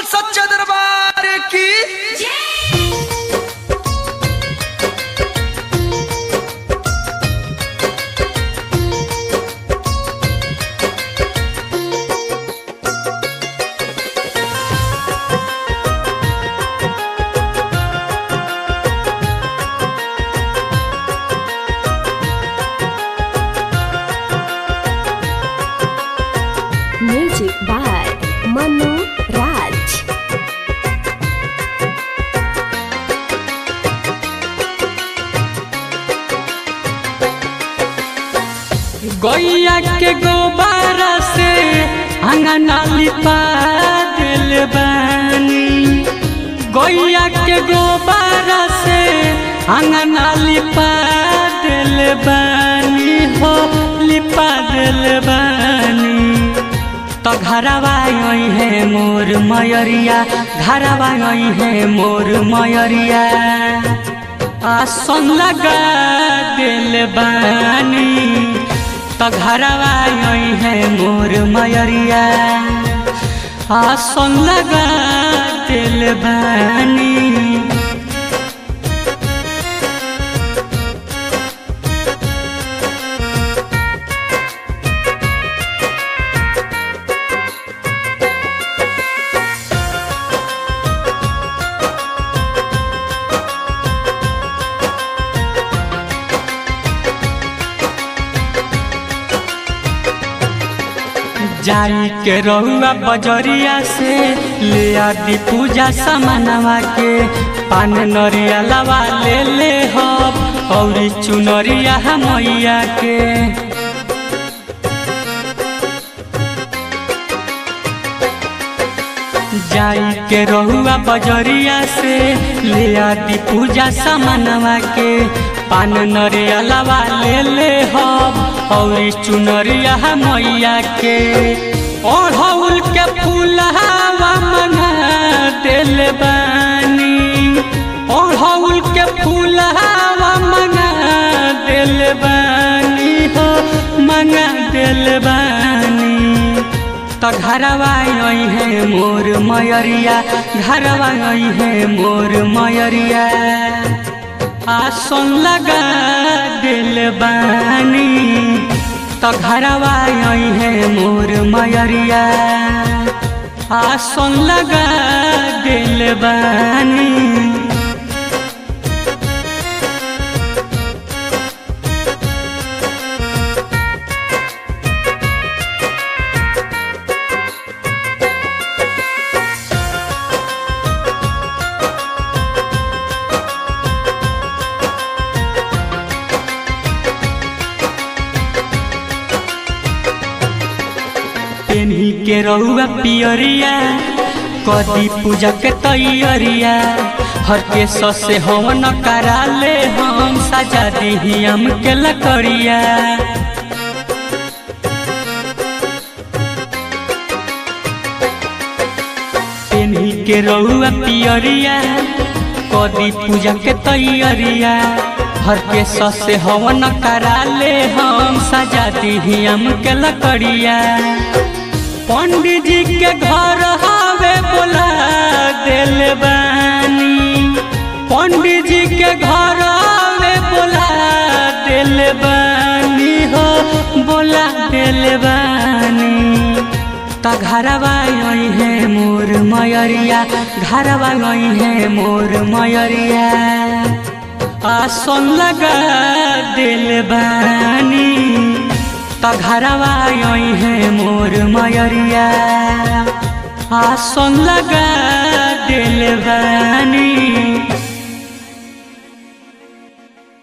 सच्चा दरबार की Music by Manu Raj. गैया के गोबारा से अंगना लिपा दिल बानी गैया के गोबारा से अंगना लिपा दिल बानी हो लिपा दिल बानी तो घरवा आई है मोर मयरिया घरवा आई है मोर मयरिया आसन लगा दिल बानी तो घरवा आई है मोर मयरिया आसन लगा दिल बानी जाई के रहुआ बजरिया से ले आदि पूजा समानवा के पान नरिया लवा ले ले हब और चुनरिया मैया के जाई के रहुआ बजरिया से ले आदि पूजा समानवा के पान नरिया लवा ले ले हब और चुनरिया मैया के ओढ़ौल के फूलहावा मंगा दिल बानी ओढ़ौल के फूलहावा मंगा दिल बानी हो मंगा दिल बानी तो घरवा आई है मोर मयरिया घरवा आई है मोर मयरिया आसन लगा दिल बानी तो घरवा आई है मोर मयरिया आसन लगा दिल बानी पेन्ही के रहुआ पियरिया कदी पूजा के तैयरिया हर के ससे हवन करा ले हम सजा दी हम के लकड़िया पेन्ही के रहुआ पियरिया कदी पूजा के तैयरिया हर के ससे हवन करा ले हम सजा दी हम के लकड़िया पंडित जी के घर हवे बोला दिल बानी पंडित जी के घर हवे बोला दिल बानी हो बोला दिल बानी तो घरवा आई है मोर मयरिया घरवा आई है मोर मयरिया आसन लगा दिल बानी तो घरवा आई है मोर मयरिया आसन लगा दिल बानी